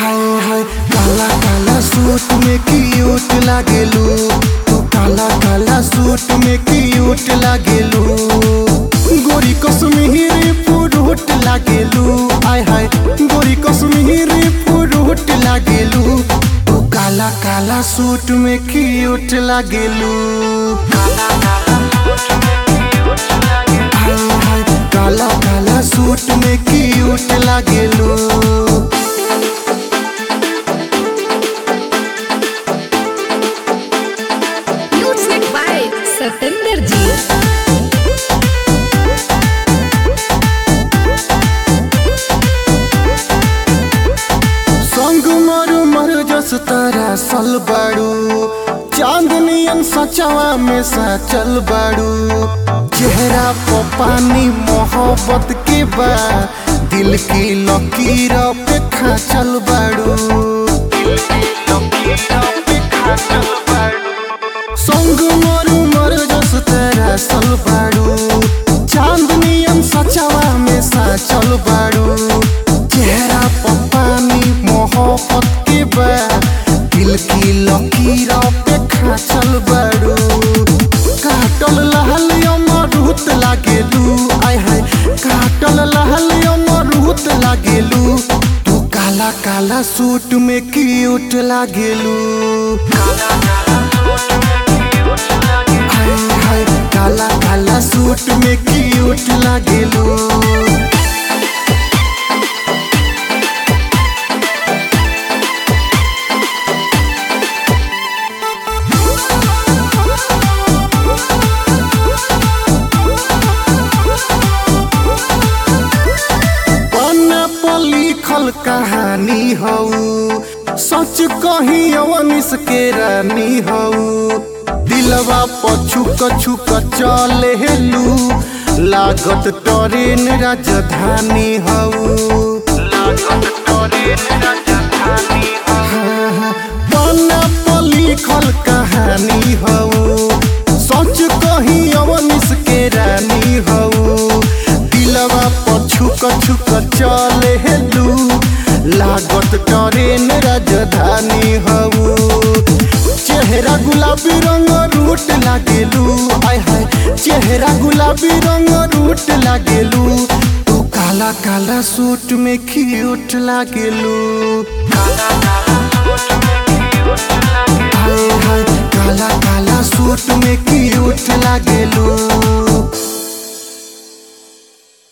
हाय हाय काला काला सूट में क्यूट लागेलू तू काला काला सूट में क्यूट लागेलू गोरी कश्मीरी पुरुट लागेलू हाय हाय गोरी कश्मीरी पुरुट लागेलू तू काला काला सूट में क्यूट लागेलू हाय हाय काला काला सूट में क्यूट लागेलू Music by Satinder Ji. संग मरु मर जस तारा सल बाड़ू चांदनियन सचवा में सचल बाड़ू चेहरा पर पानी मोहब्बत के बा दिल की लकीर पे खाचल बाड़ू संग मरु मर जस तारा सल बाड़ू चांदनियन सचवा में सचल बाड़ू चेहरा पर पानी मोहब्बत के बा दिल की लकीर पे खाचल बाड़ू काटल लहल अमरूत लागेलू आय हाय काटल लहल अमरूत लागेलू तू काला काला सूट में क्यूट लागेलू हाय हाय काला काला सूट में क्यूट लागेलू पन्ना पर लिखल कहानी हऊ सच कही अवनिस के रानी हऊ दिलवा पर छुक छुक चले हेलू लागत ट्रेन राजधानी हऊ पन्ना पर लिखल कहानी हऊ सच कही अवनिस के रानी हऊ दिलवा पर छुक छुक चले हेलू लागत ट्रेन राजधानी हऊ चेहरा गुलाबी रंग रूट लागेलू आय हाय चेहरा गुलाबी रंग रूट लागेलू तू काला काला सूट में क्यूट लागेलू हाय